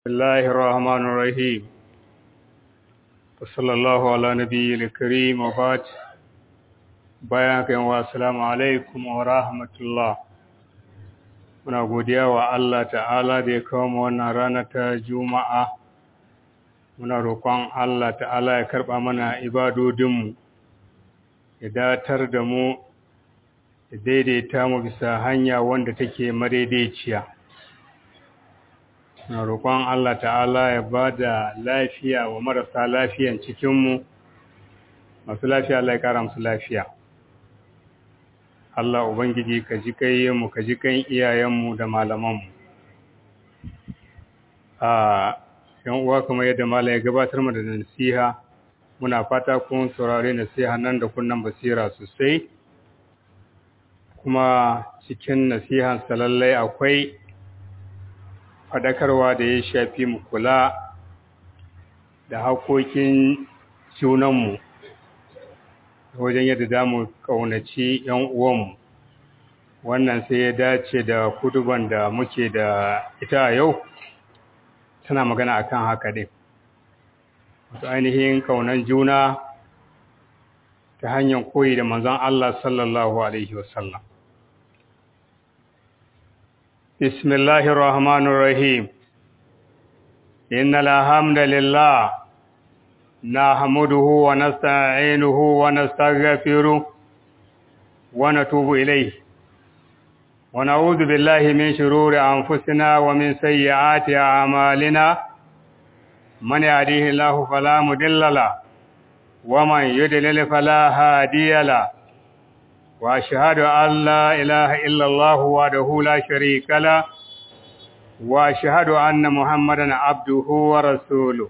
الله الرحمن الرحيم وصلى الله على نبي الكريم وبعد bayan kan wa assalamu alaikum wa rahmatullah muna godiya wa Allah ta'ala da ya kawo mu wannan rana ta juma'a muna roƙon Allah ta'ala ya karɓa mana ibadodinmu ya datar da mu ya daidaita mu bisa hanya wanda take madaidaiciya na roƙon Allah ta'ala ya ba da lafiya wa marasa lafiyan cikinmu masu lafiya Allah ya ƙara musu lafiya Allah Ubangiji ka ji mu ka ji kan iyayenmu da malamanmu a yan uwa kamar yadda mala ya gabatar mu da nasiha muna fata kun saurare nasiha nan da kunnan basira sosai kuma cikin nasihan lallai akwai faɗakarwa da ya shafi mu kula da hakokin junanmu wajen yadda za mu ƙaunaci ‘yan uwanmu wannan sai ya dace da kuduban da muke da ita a yau tana magana akan haka ɗin wato ainihin ƙaunan juna ta hanyar koyi da manzon Allah sallallahu Alaihi wasallam بسم الله الرحمن الرحيم إن الحمد لله نحمده ونستعينه ونستغفره ونتوب إليه ونعوذ بالله من شرور أنفسنا ومن سيئات أعمالنا من يهديه الله فلا مضل له ومن يضلل فلا هادي له وأشهد أن لا إله إلا الله وحده لا شريك له وأشهد أن محمدا عبده ورسوله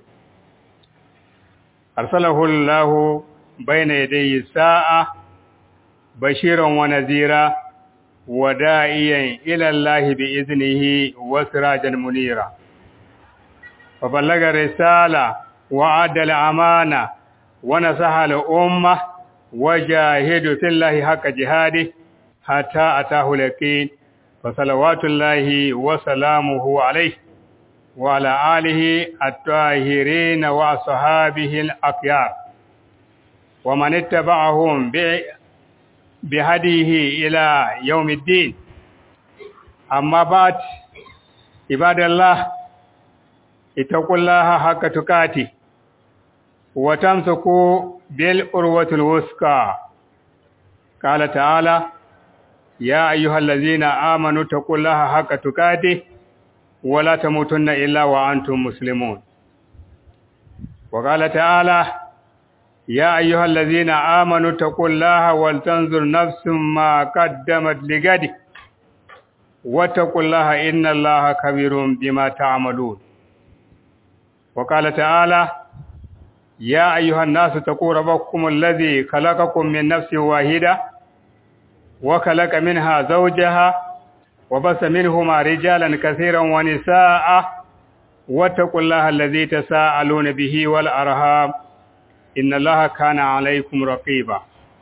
أرسله الله بين يدي الساعة بشيرا ونذيرا وداعيا إلى الله بإذنه وسراجا منيرا فبلغ الرسالة وعد الأمانة ونصح الأمة وجاهد في الله حق جهاده حتى أتاه اليقين فصلوات الله وسلامه عليه وعلى آله الطاهرين وأصحابه الأخيار ومن اتبعهم بهديه إلى يوم الدين أما بعد عباد الله اتقوا الله حق تقاته وتمسكوا بالأروة الوثقى قال تعالى يا أيها الذين آمنوا اتقوا الله حق تقاته ولا تموتن إلا وأنتم مسلمون وقال تعالى يا أيها الذين آمنوا اتقوا الله ولتنظر نفس ما قدمت لغد واتقوا الله إن الله خبير بما تعملون وقال تعالى يا أيها الناس اتقوا ربكم الذي خلقكم من نفس واحدة وخلق منها زوجها وبث منهما رجالا كثيرا ونساء واتقوا الله الذي تساءلون به والأرهام إن الله كان عليكم رقيبا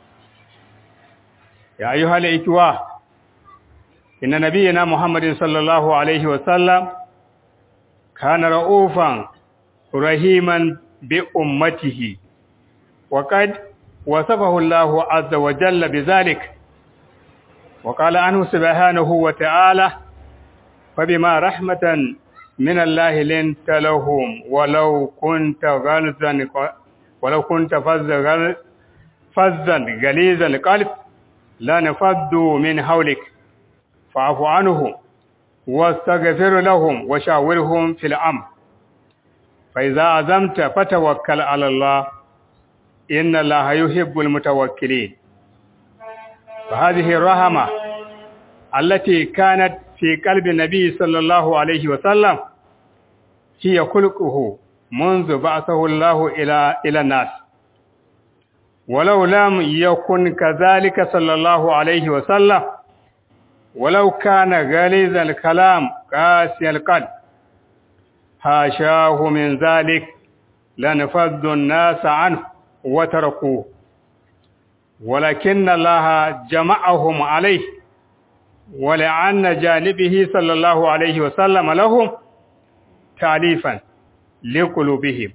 يا أيها الإخوة إن نبينا محمد صلى الله عليه وسلم كان رؤوفا رحيما بأمته وقد وصفه الله عز وجل بذلك وقال عنه سبحانه وتعالى فبما رحمة من الله لنت لهم ولو كنت غلظا ولو كنت فظا فظا غليظ القلب لانفضوا من حولك فاعف عنهم واستغفر لهم وشاورهم في الأمر فإذا عزمت فتوكل على الله إن الله يحب المتوكلين فهذه الرحمة التي كانت في قلب النبي صلى الله عليه وسلم هي خلقه منذ بعثه الله إلى إلى الناس ولو لم يكن كذلك صلى الله عليه وسلم ولو كان غليظ الكلام قاسي القلب حاشاه من ذلك لنفض الناس عنه وتركوه ولكن الله جمعهم عليه ولعن جانبه صلى الله عليه وسلم لهم ta'lifan liqulubihim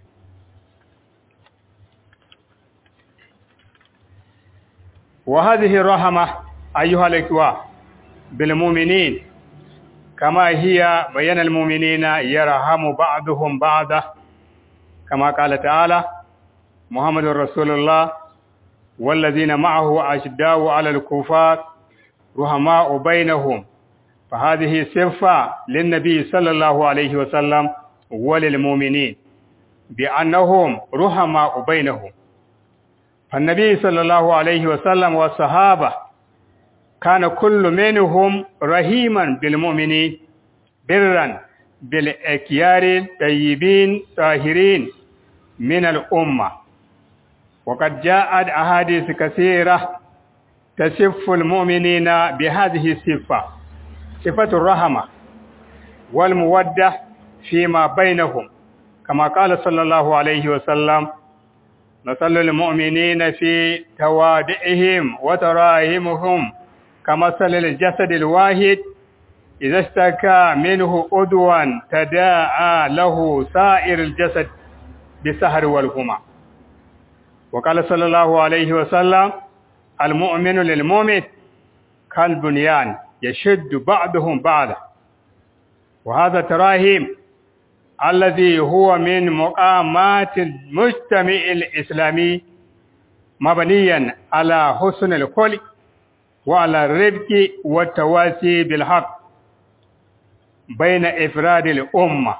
وهذه الرحمة أيها الإخوة بالمؤمنين كما هي بين المؤمنين يرحم بعضهم بعضا كما قال تعالى محمد رسول الله والذين معه أشداء على الكفار رحماء بينهم فهذه صفة للنبي صلى الله عليه وسلم وللمؤمنين بأنهم رحماء بينهم فالنبي صلى الله عليه وسلم والصحابة كان كل منهم رحيما بالمؤمنين برا بالأكيار الطيبين طاهرين من الأمة وقد جاءت أحاديث كثيرة تصف المؤمنين بهذه الصفة صفة الرحمة والمودة فيما بينهم كما قال صلى الله عليه وسلم مثل المؤمنين في توادئهم وتراهمهم كمثل الجسد الواحد إذا اشتكى منه أدوا تداعى له سائر الجسد بالسهر والهمة وقال صلى الله عليه وسلم المؤمن للمؤمن كالبنيان يشد بعضهم بعضا وهذا تراهيم الذي هو من مقامات المجتمع الإسلامي مبنيا على حسن الخلق وعلى الرفق والتواسي بالحق بين إفراد الأمة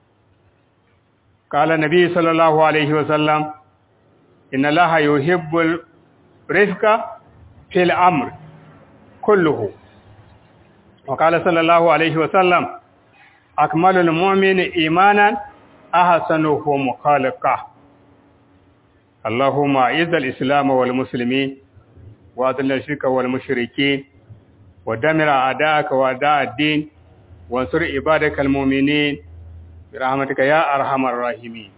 قال النبي صلى الله عليه وسلم إن الله يحب الرفق في الأمر كله وقال صلى الله عليه وسلم أكمل المؤمن إيمانا أحسنهم خلقه اللهم أعز الإسلام والمسلمين وأذل الشرك والمشركين ودمر أعداءك وأعداء الدين وانصر عبادك المؤمنين برحمتك يا أرحم الراحمين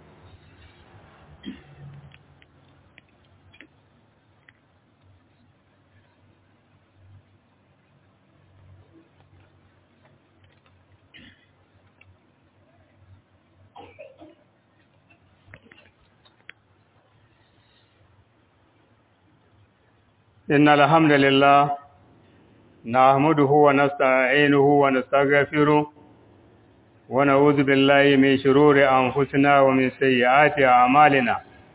إن الحمد لله نحمده ونستعينه ونستغفره ونعوذ بالله من شرور أنفسنا ومن سيئات أعمالنا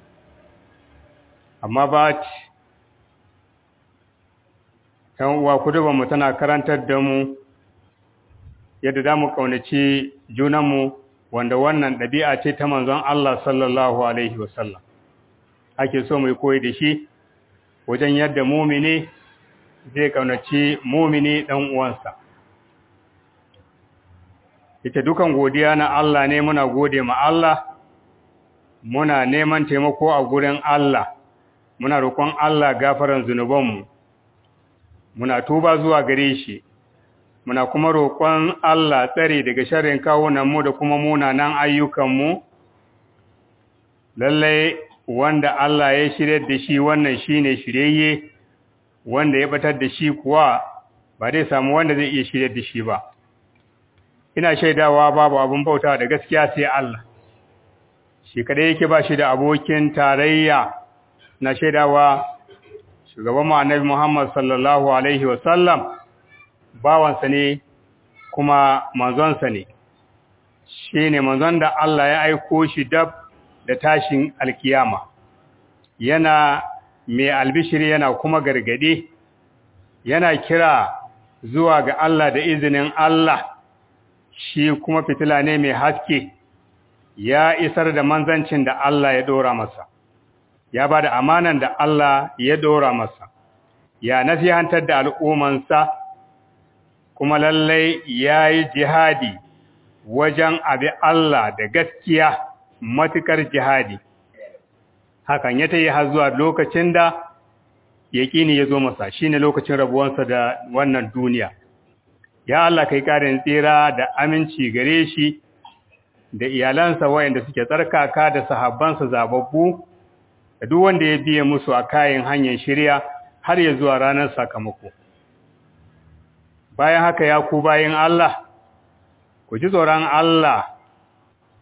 amma ba ‘yan uwa kudubanmu tana karantar da mu yadda za mu ƙaunaci junanmu wanda wannan ɗabi'a ce ta manzon Allah sallallahu Alaihi wasallam ake so mai koyi da shi wajen yadda mumini zai ƙaunaci mumini ɗan uwansa ita dukan godiya na Allah ne muna gode ma Allah muna neman taimako a gurin Allah muna roƙon Allah gafaran zunubanmu muna tuba zuwa gare shi muna kuma roƙon Allah tsare daga sharrin kawunanmu da kuma munanan ayyukanmu lallai wanda Allah ya shirye da shi wannan shine shiryayye wanda ya batar da shi kuwa ba zai samu wanda zai iya shirye da shi ba ina shaidawa babu abin bauta da gaskiya sai Allah shi kadai yake ba shi da abokin tarayya na shaidawa shugaban mu annabi Muhammad sallallahu alaihi wasallam bawansa ne kuma manzonsa ne shine manzon da Allah ya aiko shi dab da tashin alkiyama yana mai albishiri yana kuma gargade yana kira zuwa ga Allah da izinin Allah shi kuma fitila ne mai haske ya isar da manzancin da Allah ya dora masa ya ba da amanan da Allah ya dora masa ya nasihantar da al'ummansa kuma lallai ya yi jihadi wajen abi Allah da gaskiya matukar jihadi hakan ya ta yi har zuwa lokacin da yaƙini ya zo masa shi ne lokacin rabuwansa da wannan duniya ya Allah kai ƙarin tsira da aminci gare shi da iyalansa wayanda suke tsarkaka da sahabbansa zababbu da duk wanda ya biye musu a kayan hanyar shirya har ya zuwa ranar sakamako bayan haka ya ku bayin Allah ku ji tsoron Allah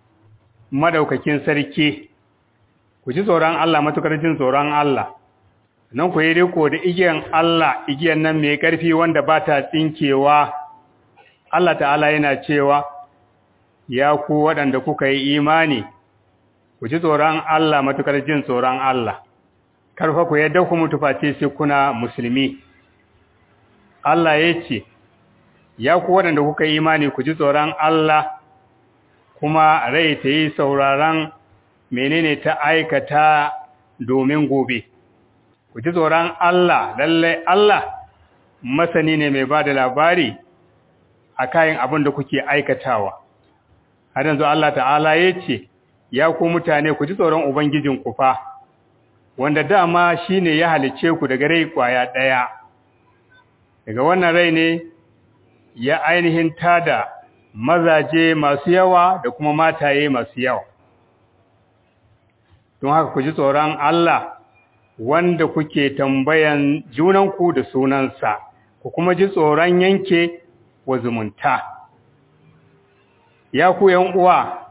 madaukakin sarki ku ji tsoron Allah matukar jin tsoron Allah nan ku yi riko da igiyan Allah igiyan nan mai ƙarfi wanda ba ta tsinkewa Allah ta'ala yana cewa ya ku waɗanda kuka yi imani ku ji tsoron Allah matukar jin tsoron Allah karfa ku yadda ku mutu face sai kuna musulmi Allah ya ce ya ku waɗanda kuka yi imani ku ji tsoron Allah kuma rai ta yi sauraron menene ta aikata domin gobe ku ji tsoron Allah lallai Allah masani ne mai ba da labari a kayan abin da kuke aikatawa har yanzu Allah ta'ala ya ce ya ku mutane ku ji tsoron ubangijin ku fa wanda dama shine ya halice ku daga rai kwaya ɗaya daga wannan rai ne ya ainihin tada mazaje masu yawa da kuma mataye masu yawa don haka ku ji tsoron Allah wanda kuke tambayan junanku da sunansa ku kuma ji tsoron yanke wa zumunta ya ku yan uwa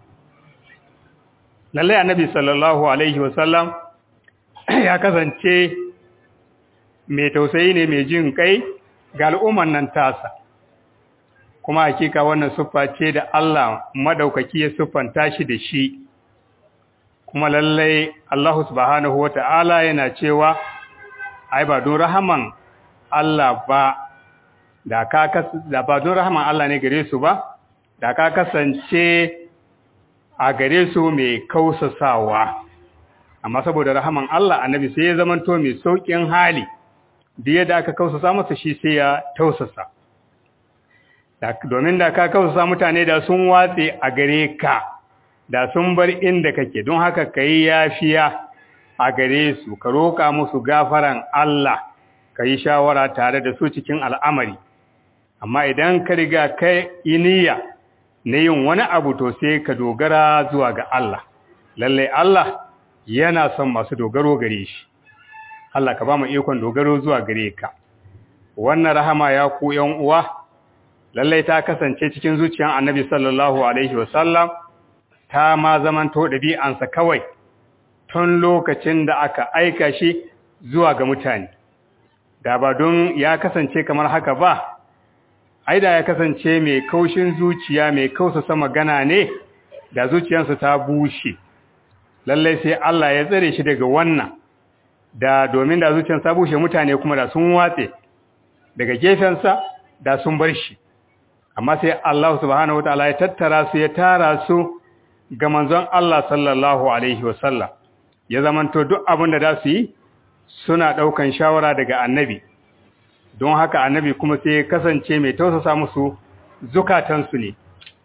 lallai annabi sallallahu alaihi wasallam ya kasance mai tausayi ne mai jin kai ga al'umman nan tasa kuma hakika wannan siffa ce da Allah madaukaki ya siffanta shi da shi kuma lallai Allah subhanahu wata'ala yana cewa ai ba don rahaman Allah ba da ka da ba don rahaman Allah ne gare su ba da ka kasance a gare su mai kausasawa amma saboda rahaman Allah annabi sai ya zamanto mai saukin hali da yadda aka kausasa masa shi sai ya tausasa domin da ka kausasa mutane da sun watse a gare ka da sun bar inda kake don haka ka yi yafiya a gare su ka roƙa musu gafaran Allah ka yi shawara tare da su cikin al'amari amma idan ka riga kai iniya na yin wani abu to sai ka dogara zuwa ga Allah lallai Allah yana son masu dogaro gare shi Allah ka ba mu ikon dogaro zuwa gare ka wannan rahama ya ku ‘yan uwa lallai ta kasance cikin zuciyan annabi sallallahu alaihi wasallam ta ma zamanto ɗabi'ansa kawai tun lokacin da aka aika shi zuwa ga mutane da ba don ya kasance kamar haka ba ai da ya kasance mai kaushin zuciya mai kausasa magana ne da zuciyarsa ta bushe lallai sai Allah ya tsare shi daga wannan da domin da zuciyarsa ta bushe mutane kuma da sun watse daga gefensa da sun bar shi amma sai Allah subhanahu wataala ya tattara su ya tara su ga manzon Allah sallallahu alaihi wasallam ya zamanto duk abin da za su yi suna ɗaukan shawara daga annabi don haka annabi kuma sai ya kasance mai tausasa musu zukatansu ne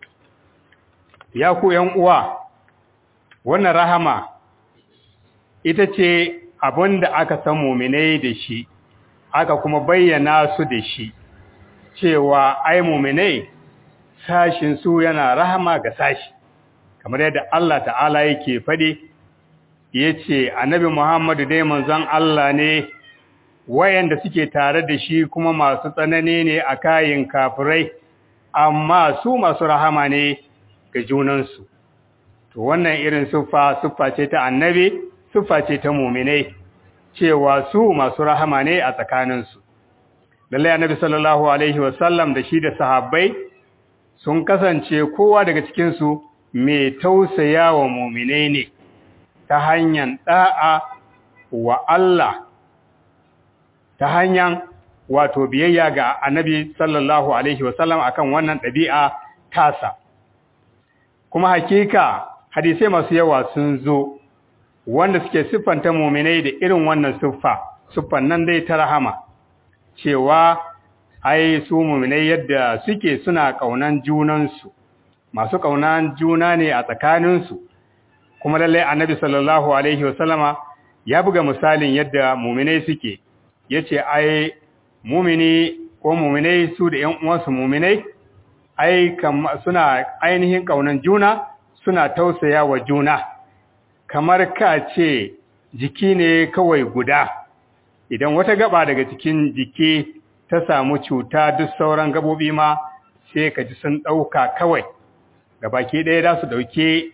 ya ku ‘yan uwa wannan rahama ita ce abin da aka san muminai da shi aka kuma bayyana su da shi cewa ai muminai sashin su yana rahama ga sashi kamar yadda Allah ta'ala yake faɗi yace annabi Muhammadu dai manzon Allah ne wayanda suke tare da shi kuma masu tsanani ne a kayin kafirai amma su masu rahama ne ga junansu to wannan irin siffa siffa ce ta annabi siffa ce ta muminai cewa su masu rahama ne a tsakaninsu lallai annabi sallallahu alaihi wasallam da shi da sahabbai sun kasance kowa daga cikinsu mai tausaya wa muminai ne ta hanyar da'a wa Allah ta hanyar wato biyayya ga annabi sallallahu alaihi wasallam akan wannan ɗabi'a tasa kuma hakika hadisai masu yawa sun zo wanda suke siffanta muminai da irin wannan siffa siffan nan dai ta rahama cewa ai su muminai yadda suke suna kaunan junansu masu kaunan juna ne a tsakaninsu kuma lallai annabi sallallahu alaihi wasallama ya buga misalin yadda muminai suke yace ai mumini ko muminai su da ƴan uwansu muminai ai suna ainihin kaunan juna suna tausaya wa juna kamar ka ce jiki ne kawai guda idan wata gaba daga cikin jiki ta samu cuta duk sauran gabobi ma sai ka ji sun ɗauka kawai gabaki ɗaya za su ɗauke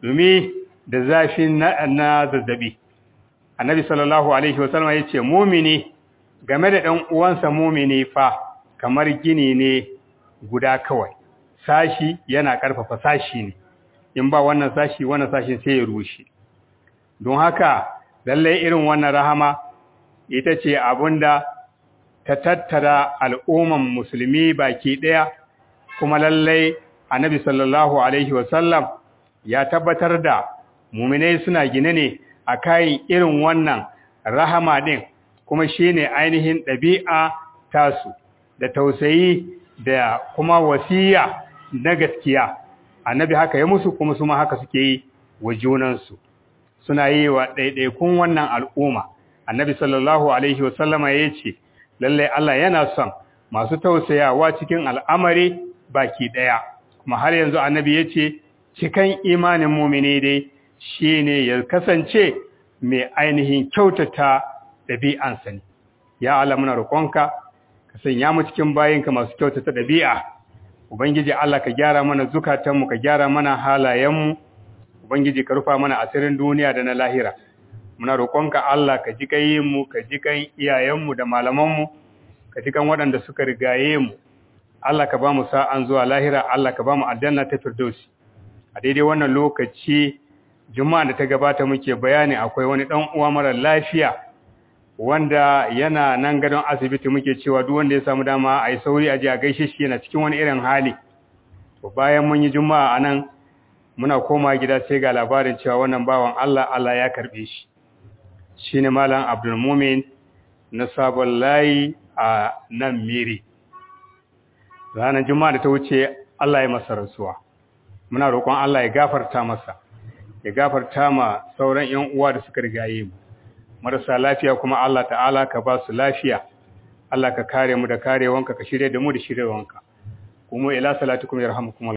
dumi da zafin na zazzabi annabi sallallahu alaihi wasallam ya ce mumini game da ɗan uwansa mumini fa kamar gini ne guda kawai sashi yana ƙarfafa sashi ne in ba wannan sashi wannan sashin sai ya rushe don haka lallai irin wannan rahama ita ce abinda ta tattara al'umman musulmi baki ɗaya kuma lallai annabi sallallahu alaihi wasallam ya tabbatar da muminai suna gine ne a kayan irin wannan rahama ɗin kuma shine ainihin ɗabi'a tasu da tausayi da kuma wasiya na gaskiya annabi haka ya musu kuma su ma haka suke yi wa junansu suna yi wa ɗaiɗaikun wannan al'umma annabi sallallahu alaihi wasallama ya ce lallai Allah yana son masu tausayawa cikin al'amari baki ɗaya kuma har yanzu annabi ya ce cikan imanin mumini dai shi ne ya kasance mai ainihin kyautata ɗabi'ansa ne ya Allah muna roƙonka ka sanya mu cikin bayinka masu kyautata ɗabi'a ubangiji Allah ka gyara mana zukatanmu ka gyara mana halayenmu ubangiji ka rufa mana asirin duniya da na lahira muna roƙonka Allah ka ji kayinmu ka ji kan iyayenmu da malamanmu ka ji kan waɗanda suka rigaye mu Allah ka ba mu sa'an zuwa lahira Allah ka ba mu aljanna ta firdausi a daidai wannan lokaci juma'a da ta gabata muke bayani akwai wani dan uwa mara lafiya wanda yana nan gadon asibiti muke cewa duk wanda ya samu dama a yi sauri a je a gaishe shi yana cikin wani irin hali to bayan mun yi juma'a anan muna koma gida sai ga labarin cewa wannan bawan Allah Allah ya karbe shi shine malam Abdul Mumin na sabon layi a nan Miri ranar juma'a da ta wuce Allah ya masa rasuwa muna roƙon Allah ya gafarta masa ya gafarta ma sauran ƴan uwa da suka rigaye mu marasa lafiya kuma Allah ta'ala ka ba su lafiya Allah ka kare mu da karewanka ka shirye da mu da shiryewanka kuma ila salatukum yarhamukum